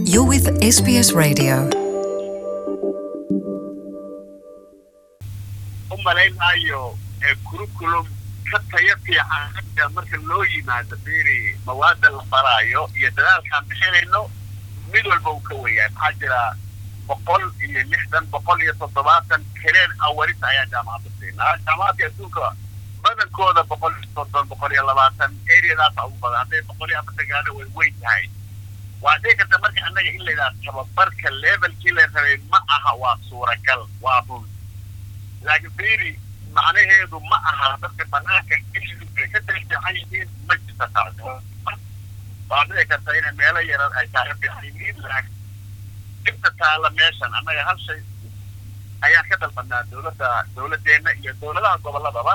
You're with SBS Radio. u malayn maayo ee curriculum ka tayo fiican hadda marka loo yimaado fiiri mawaada la baraayo iyo dadaalkaan bixinayno mid walba uu ka weyaa maxaa jira boqol iyo lixdan boqol iyo toddobaatan kareen awaris ayaa jaamacadda siinaa jaamacadka adduunka badankooda boqol iyo soddon boqol iyo labaatan areadaasa ugu badan hadday boqol iyo afartan gaana way weyn tahay waa dhici karta marka annaga in laydhaha tababarka levelkii la rabay ma aha waa suuragal waa run laakiin fiiri macnaheedu ma aha dadka banaanka ay ka fiican yihiin ma jirta taas waa dhici karta inay meelo yaran ay kaaga fiican yihiin laakiin dhibta taala meeshan annaga hal shay ayaan ka dalbanaa dowladda dowladdeena iyo dowladaha gobolladaba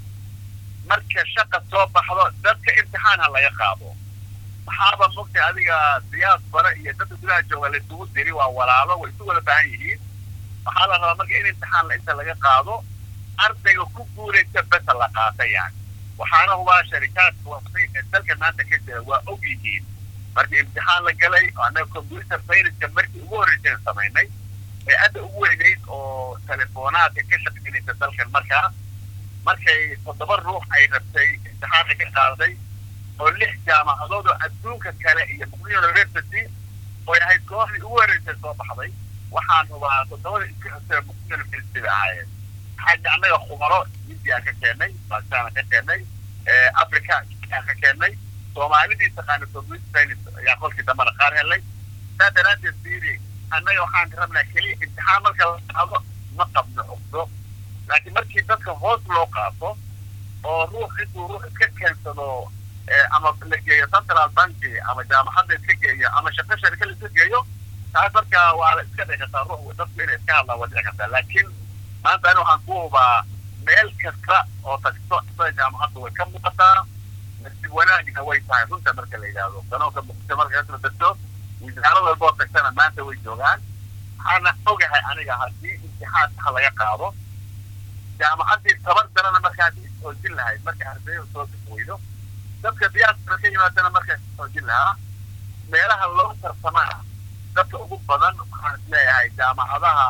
marka shaqa soo baxdo dadka imtixaan ha laga qaado maxaaba mogtay adiga diyaasbara iyo dadka gudaha jooga la isugu diri waa walaalo way isu wada baahan yihiin waxaa la rabaa marka in imtixaan la inta laga qaado ardayga ku guulaysa besa la qaata yani waxaana hubaa sharikaadka wasay ee dalka maanta ka jira waa og yihiin markii imtixaan la galay oo annaga computer science markii ugu horreysay samaynay ee adda ugu weynayd oo teleefoonaadka ka shaqaynaysa dalkan markaa markay toddoba ruux ay rabtay imtixaanka ka qaaday oo lix jaamacadood oo adduunka kale iyo muqdisho university oo ahayd kooxdii ugu horreysay soo baxday waxaan hubaa toddobada iska xusee muqdisho university bay ahaayeen xagga annaga khubaro india ka keennay pakistan ka keennay africa ka keennay soomaalidii taqaana computer science ayaa kolkii dambana qaar helay saa daraaddeed fiiri annaga waxaan rabnaa keliya imtixaan marka la qaado ma qabno cugdo laakiin markii dadka hoos loo qaato oo ruux intuu ruux iska keensado ama la geeyo central banki ama jaamacadda iska geeyo ama shaqo sharika la iska geeyo taas marka waa la iska dhici kartaa ruux dadku inay iska hadlaan waa dhici kartaa laakiin maanta ani waxaan ku hubaa meel kasta oo tagto sida jaamacadda way ka muuqataa nasib wanaagna way tahay runta marka la yidhaahdo sanoonka muqdisho marka kasoo degto wasaarad walba oo tagtana maanta way joogaan waxaana ogahay aniga haddii imtixaan sax laga qaado jaamacaddii tabar darana markaad xoojin lahayd marka ardayda soo weydo dadka diyaasbara ka yimaadana markaa xoojin lahaa meelaha loo tarsamaa dadka ugu badan waxaan isleeyahay jaamacadaha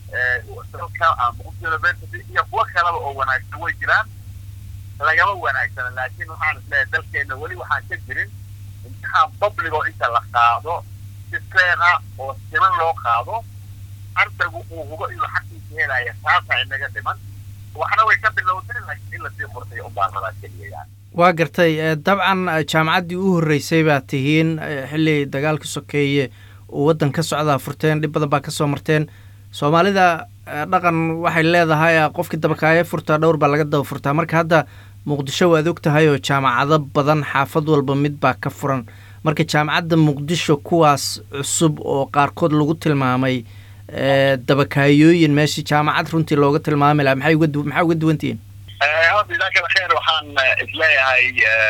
dalka ama muqdisho university iyo kuwo kaleba oo wanaagsan way jiraan lagama wanaagsana laakiin waxaan isleeyahay dalkeena weli waxaan ka jirin imtixaan public oo inta la qaado si feera oo siman loo qaado ardaygu uu hubo inuu xaqiisa helaya taasaa inaga dhiman waxna way ka bilowday laakiin in lasii qortay unbaan rabaa keliya yani waa gartay dabcan jaamacaddii u horreysay baad tihiin xilli dagaalka sokeeye uu waddan ka socdaa furteen dhib badan baa ka soo marteen soomaalida dhaqan waxay leedahay qofkii dabakaayo furtaa dhowr baa laga daba furtaa marka hadda muqdisho waad og tahay oo jaamacado badan xaafad walba mid baa ka furan marka jaamacadda muqdisho kuwaas cusub oo qaarkood lagu tilmaamay dabakaayooyin meeshii jaamacad runtii looga tilmaami laha maxay uga maxaa uga duwantihiin horta jazaakala kheer waxaan isleeyahay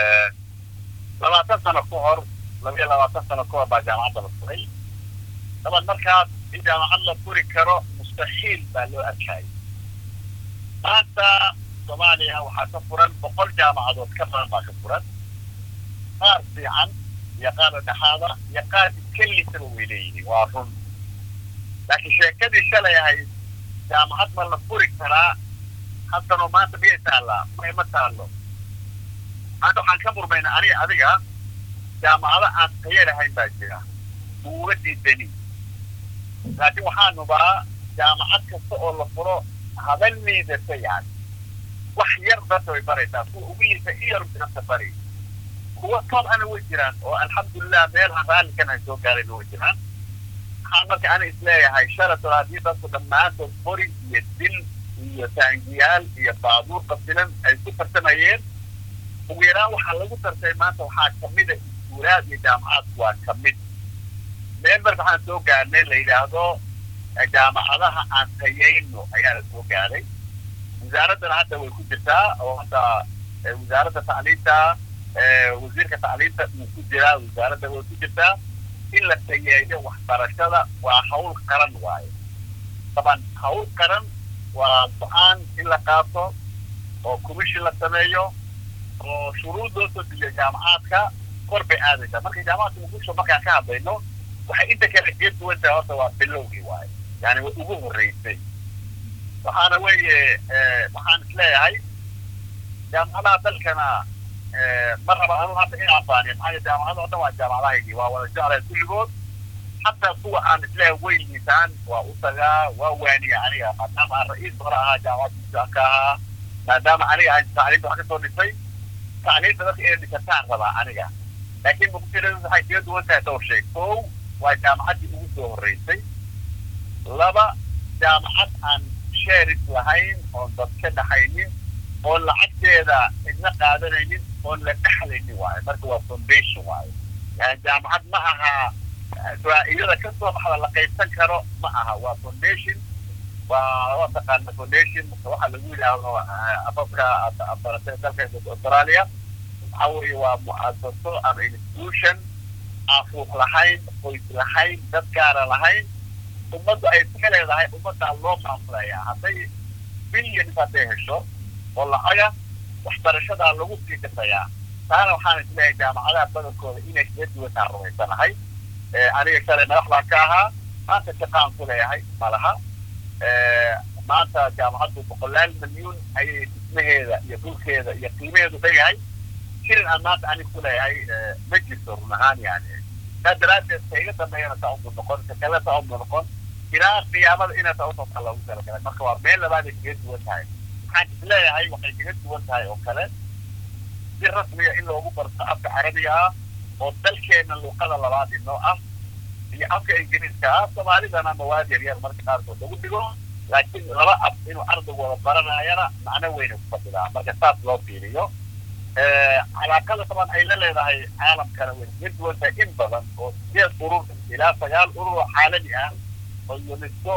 labaatan sano ka hor labiyo labaatan sano ka hor baa jaamacadda la furay daban markaas in jaamacad la furi karo mustaxiil baa loo arkayay maanta soomaaliya waxaa ka furan boqol jaamacadood ka badan baa ka furan qaar fiican iyo qaar dhexaada iyo qaar iska lisaba way leeyihiin waa run laakiin sheekadii shalay ahayd jaamacad ma la furi karaa haddanoo maanta miyay taallaa may ma taallo maanta waxaan ka murmaynaa aniga adiga jaamacado aan tayo lahayn baa jira uga diidani laakiin waxaan hubaa jaamacad kasta oo la furo haba liidata yani wax yar dadka way baraysaa kuwa ugu liita iyar dadka bari kuwa tood ana way jiraan oo alxamdulilah meelaha raallikan ay soo gaareen way jiraan waxaan marka ana isleeyahay shalatol haddii dadku dhammaantood qori iyo dil iyo taangiyaal iyo baabuur qasilan ay ku tartamayeen ugu yaraan waxaa lagu tartay maanta waxaa kamida iskuulaad iyo jaamacaadku waa kamid meel marka waxaan soo gaarnay la yidhaahdo jaamacadaha aan tayayno ayaa la soo gaaray wasaaraddana hadda way ku jirtaa oo hadda wasaaradda tacliinta wasiirka tacliinta wuu ku jiraa wasaaradda way ku jirtaa in la tayeeyo waxbarashada waa hawl qaran waaye taban hawl qaran waa go-aan in la qaato oo commission la sameeyo oo shuruud loo soo dejiyo jaamacaadka kor bay aadaysaa marka jaamacadka muqdisho markaan ka hadlayno waxay inta kale kaga duwan tahay horta waa bilowgii waaye yani way ugu horreysay waxaana weeye waxaan isleeyahay jaamacadaha dalkana ma raba anu hadda in afaaniyo maxaa yeele jaamacada oo dhan waa jaamacadahaygii waa wada jeclay kulligood xataa kuwa aan isleeyahay way liisaan waa u tagaa waa waaniya aniga maadaama aan ra-iis hore ahaa jaamacadda ka ahaa maadaama aniga aan tacliinta wax kasoo dhisay tacliinta dadka inay dhisataan rabaa aniga laakiin muqdishada waxay kaga duwan tahay dhowr shay kow waa jaamacaddii ugu soo horreysay laba jaamacad aan sheris lahayn oon dad ka dhaxaynin oon lacagteeda idna qaadanaynin oon la dhexlaynin waayo marka waa foundation waayo yani jaamacad ma aha iyada ka soo baxda la qaybsan karo ma aha waa foundation waa waa taqaana foundation waxa lagu yidhaahdo afafka baratay dalka australia waxa weeye waa mu'asaso ama institution aan fuuq lahayn qoys lahayn dad gaara lahayn ummaddu ay iska leedahay ummaddaa loo maamulayaa hadday billions hadday hesho oo lacaga waxbarashadaa lagu sii dhisayaa taana waxaan isleeyahay jaamacadaha badankooda inay kaga duwantaan rumaysanahay aniga shalay madax baan ka ahaa maanta shaqaan ku leeyahay malaha maanta jaamacaddu boqolaal milyuun ayay dhismaheeda iyo dhulkeeda iyo qiimaheedu dhegahay shirin aan maanta aniga ku leeyahay ma jirto run ahaan yani saa daraaddeed ka iga dambeeyana saa umu noqon ka kale saa umu noqon ilaa qiyaamada inay saa usootaa loogu talagalay marka waa meel labaaday kaga duwan tahay waxaan isleeyahay waxay kaga duwan tahay oo kale si rasmiya in loogu barto afka carabiga ah oo dalkeena luuqada labaad inoo ah iyo afka ingiriiska ah soomaalidana mawaad yar yar marka qaarkood lagu dhigo laakiin laba af inuu ardaygu wada baranayana macno weyna ku fadhidaa marka saas loo fiiriyo calaaqada taban ay la leedahay caalamkana way kaga duwan tahay in badan oo sideed urur ilaa sagaal urur oo caalami ah oo unesco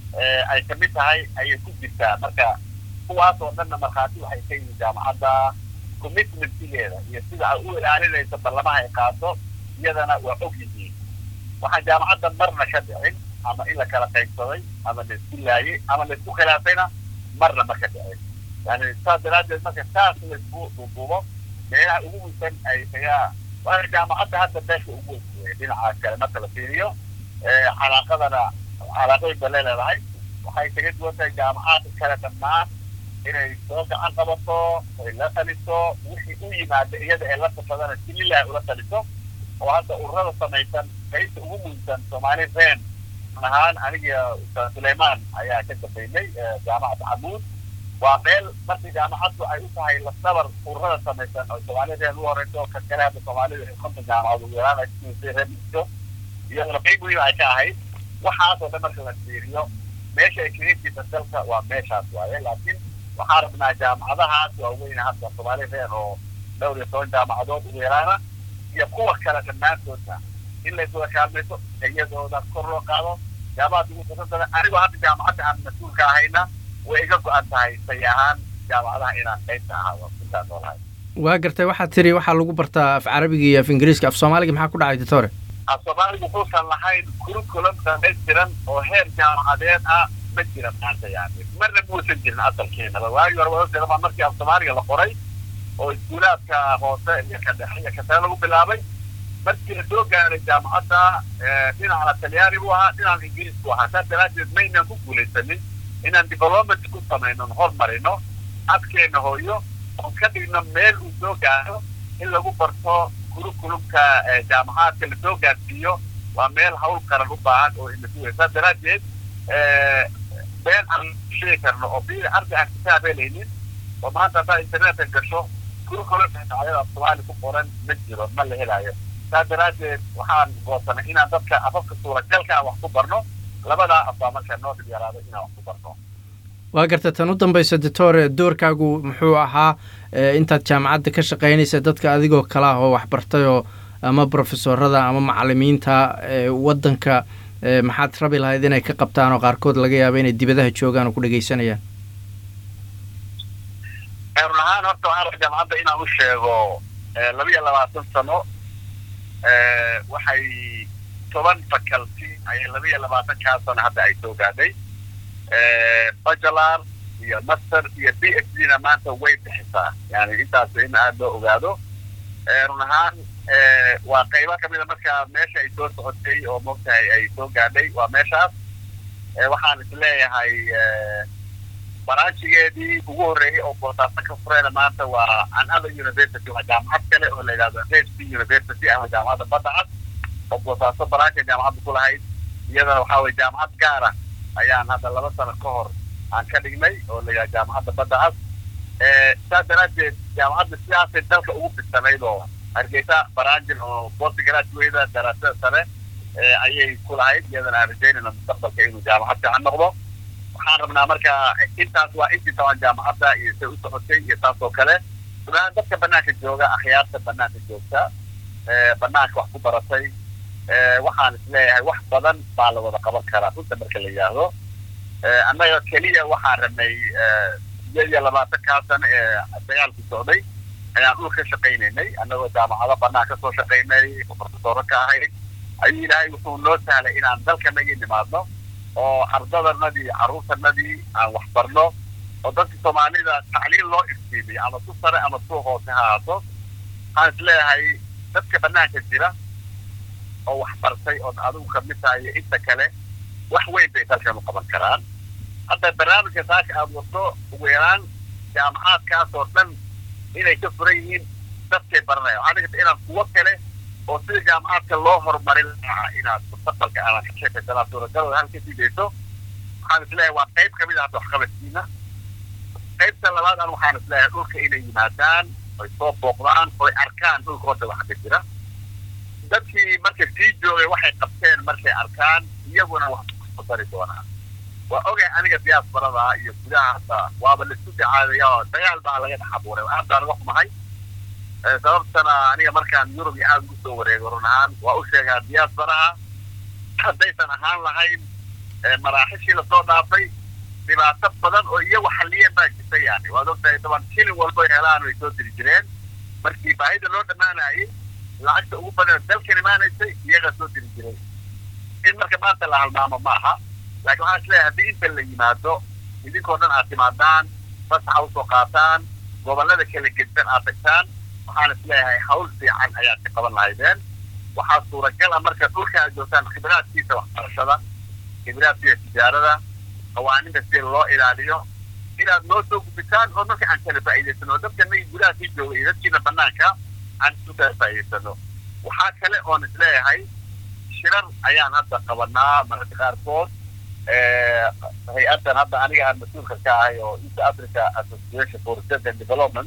ay kamid tahay ayay ku jirtaa marka kuwaas oo dhanna markhaati waxay ka yihiin jaamacadda commitmentigeeda iyo sida ay u ilaalinayso ballamaha ay qaato iyadana waa og yihiin waxaan jaamacadda marna ka dhicin ama in la kala qaybsaday ama la isku laayay ama la isku khilaafayna marna ma ka dhicin yani saas daraaddeed marka saas laisku duuduubo meelaha ugu muhiimsan ay kaga waana jaamacadda hadda beesha ugu weyn dhinacaas kale marka la fiiriyo calaaqadana calaaqooyin ba leeleedahay waxay kaga duwan tahay jaamacadda kale dhammaan inay soo gacan qabato ay la taliso wixii u yimaada iyada ee la tafadana si lilahi ula taliso oo hadda ururada samaysan qaybta ugu muhiimsan soomaali reen ahaan aniga ustaad suleymaan ayaa ka dambeynay jaamacadda xamuud waa meel markii jaamacaddu ay u tahay lafdabar ururada samaysan oo soomaali reen u horeyso ka kale hadda soomaalida konton jaamacad ugu yaraan ay kusiisay reemiso iyadana qayb muhiim ay ka ahayd waxaasoo dhan marka la fiiriyo meesha ay kaga jirta dalka waa meeshaas waaye laakiin waxaan rabnaa jaamacadahaas waaweyn hadda soomaali reer oo dhowr iyo toban jaamacadood ugu yaraana iyo kuwa kale dhammaantoodna in layswada kaalmayso iyadooda kor loo qaado jaamacadda ugu fursadada anigoo hadda jaamacadda aan mas-uulka ahayna way iga go-an tahay say ahaan jaamacadaha inaan qaybta ahaado intaan noolahay waa gartay waxaad tiri waxaa lagu bartaa af carabiga iyo af ingiriiska af soomaaliga maxaa ku dhacay doctore af soomaaliga wuxuusan lahayn curriculum dhamaystiran oo heer jaamacadeed ah ma jira maanta yani marna muusan jirin asalkeenaba waagi hore wadadeedaba markii af soomaaliga la qoray oo iskuulaadka hoose iyo ka dhexe iyo ka sare lagu bilaabay markii la soo gaaray jaamacadda dhinacna talyaani buu ahaa dhinacna ingiriis buu ahaa saas daraaddeed ma inaan ku guulaysanin inaan development ku samayno hormarino afkeena hooyo oon ka dhigno meel uu soo gaaro in lagu barto curriculumka jaamacaadka lasoo gaarsiiyo waa meel hawl qaran u baahan oo inasuga saas daraaddeed been aan sheegi karno oo bil arday aan kitaab helaynin oo maanta haddaa internetka gasho curriculumka dhinacyada af soomaali ku qoran ma jiro ma la helaayo saas daraaddeed waxaan goosanay inaan dadka afafka suuragalka ah wax ku barno labadaa af baa markaa noo dhib yaraado inaan wax ku barno waa garta tan u dambaysa doctore doorkaagu muxuu ahaa intaad jaamacadda ka shaqaynaysa dadka adigoo kale ah oo waxbartay oo ama brofesorada ama macalimiinta waddanka maxaad rabi lahayd inay ka qabtaan oo qaarkood laga yaaba inay dibadaha joogaan oo ku dhegaysanayaan run ahaan horta waxaan raba jaamacadda inaan u sheego laba iyo labaatan sano waxay toban faculty ayay laba iyo labaatan kaa sano hadda ay soo gaadhay bachelar iyo master iyo b h d na maanta way bixisaa yani intaas in aada loo ogaado run ahaan waa qaybo kamida marka meesha ay soo socotay oo moogtahay ay soo gaadhay waa meeshaas waxaan isleeyahay baraanjigeedii ugu horreeyey oo boosaaso ka fureyna maanta waa another university waa jaamacad kale oo la yidhahdo hp university ama jaamacadda badda cad oo boosaaso baraanka jaamacadda ku lahayd iyadana waxaa weye jaamacad gaara ayaan hadda laba sano ka hor aan ka dhignay oo la yidhahdo jaamacadda badda cad saas daraaddeed jaamacadda sidaasay dalka ugu fidsanayd oo hargeysa baraanjil oo postgraduate daraasada sare ayay ku lahayd iyadana aan rajaynayna mustaqbalka inuu jaamacad fiican noqdo waxaan rabnaa marka intaas waa intii tabaan jaamacadda iyo say u socotay iyo taas oo kale gudahaan dadka banaanka jooga akhyaarta banaanka joogta banaanka wax ku baratay waxaan isleeyahay wax badan baa la wada qaban karaa runta marka la yidhaahdo annaga keliya waxaan rabnay sideed iyo labaatankaa sano ee dagaalku socday ayaan dhul ka shaqaynaynay annagoo jaamacado banaan ka soo shaqaynay profesoro ka ahayd ayuu ilaahay wuxuu noo sahlay inaan dalkanagii nimaadno oo ardadanadii carruurtanadii aan wax barno oo dadka soomaalida tacliin loo iftiimiyo ama su sare ama su hoose ha ahaato waxaan isleeyahay dadka banaanka jira oo wax bartay ood adigu kamid tahay iyo inta kale wax weyn bay dalkan u qaban karaan hadda barnaamijka saaka aada wato ugu yaraan jaamacaadkaas oo dhan inay ka furan yihiin dadkay baranaya waxaa dhigata inaan kuwo kale oo sida jaamacaadka loo horumarin lahaa inaad mustaqbalka aanad ka sheekaysanaa suuragalooda halka sii dayso waxaan isleeyahay waa qayb kamid ah hadda waxqabadkiina qaybta labaad an waxaan isleeyahay dhulka inay yimaadaan oy soo booqdaan oy arkaan dhulka horta waxa ka jira dadkii marka sii joogay waxay qabteen markay arkaan iyaguna wax ku dari doonaan waa ogay aniga diyaasbarada iyo gudaha hadda waaba laisku dacaadaya oo dagaal baa laga dhex abuuray aad baan uga xumahay sababtana aniga markaan yurub iyo aada ugu soo wareego run ahaan waa u sheegaa diyaasbaraha haddaysan ahaan lahayn maraaxishii lasoo dhaafay dhibaato badan oo iyagu xalliyeen baa jirta yani waad ogtahay daban shilin walba helaan way soo diri jireen markii baahida loo dhammaanayay lacagta ugu badan dalkan imaanaysay iyagaa soo diri jiray in marka maanta la halmaamo maaha laakiin waxaan isleeyahay haddii inta la yimaado idinkoo dhan aad timaadaan fasaxa usoo qaataan gobollada kala gedsan aad tagtaan waxaan isleeyahay hawl fiican ayaad ka qaban lahaydeen waxaa suuragal ah marka dhulka aad joogtaan khibraadkiisa waxbarashada khibraadkiisa tijaarada qawaaninta si loo ilaaliyo inaad noo soo gubitaan oo marka aan kala faa'iidaysano oo dadka nagi gudaha sii jooga iyo dadkiina banaanka aan isu kala faa'iidaysano waxaa kale oon isleeyahay shirar ayaan hadda qabanaa mararka qaarkood hay-addan hadda aniga aan mas-uulka ka ahay oo east africa association for research and development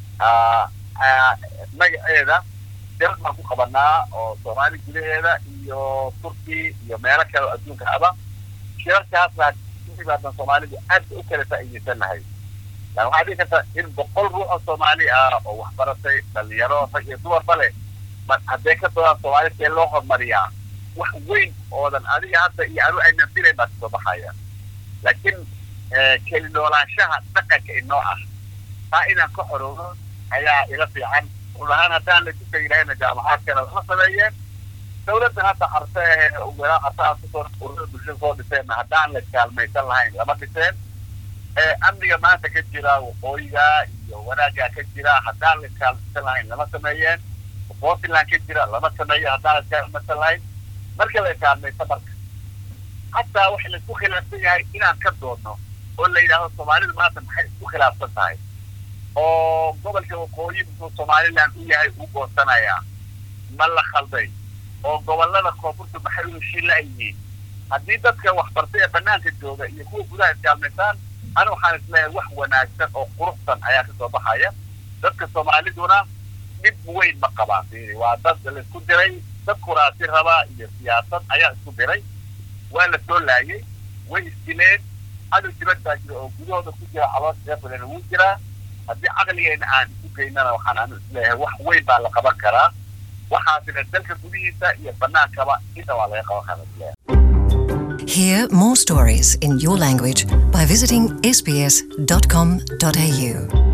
magaceeda shirar baan ku qabanaa oo soomaali gudaheeda iyo turki iyo meelo kale oo adduunka aba shirarkaasna imaadan soomaalidu aad u kala faa'iidaysan lahay lan waxaa dhihi karta in boqol ruux oo soomaali ah oo waxbaratay dhalinyaro rag iyo dumarba leh hadday ka doodaan soomaali see loo horumariyaa wax weyn oodan adiga hadda iyo anu aynan filayn baa kasoo baxaya laakiin keli noolaanshaha dhaqanka inoo ah taa inaan ka xorowno ayaa ila fiican run ahaan haddaan la duka yidhahayna jaamacaadkana lama sameeyeen dawladdan hadda carte walaa cartaha kusoo ururada bulshada soo dhiseenna haddaan la kaalmaysan lahayn lama dhiseen amniga maanta ka jira waqooyiga iyo wanaaggaa ka jira haddaan la kaalmaysan lahayn lama sameeyeen portland ka jira lama sameeyo haddaan la kaalmaysan lahayn marka la kaalmaysa marka hataa waxa laisku khilaafsan yahay inaan ka doodno oo la yidhaahdo soomaalidu maanta maxay isku khilaafsan tahay oo gobolka waqooyi muxuu somaliland u yahay u goosanayaa ma la khalday oo gobolada koonfurta maxay u heshiin la yihiin haddii dadka waxbartay ee banaanka jooga iyo kuwa gudaha iskaalmaysaan ani waxaan isleeyahay wax wanaagsan oo quruxsan ayaa kasoo baxaya dadka soomaaliduna dhib weyn ma qabaan waa dad laisku diray dad kuraasi rabaa iyo siyaasad ayaa isku diray waa la soo laayay way isdileen cadow dibad baa jira oo gudahooda ku jira caloosha reerbadan wuu jiraa haddii caqligeena aan isu geynana waxaan anu isleeyahay wax weyn baa la qaban karaa waxaasina dalka gudihiisa iyo banaankaba inta waa laga qaban karaa isleeyahay Hear more stories in your language by visiting sbs.com.au.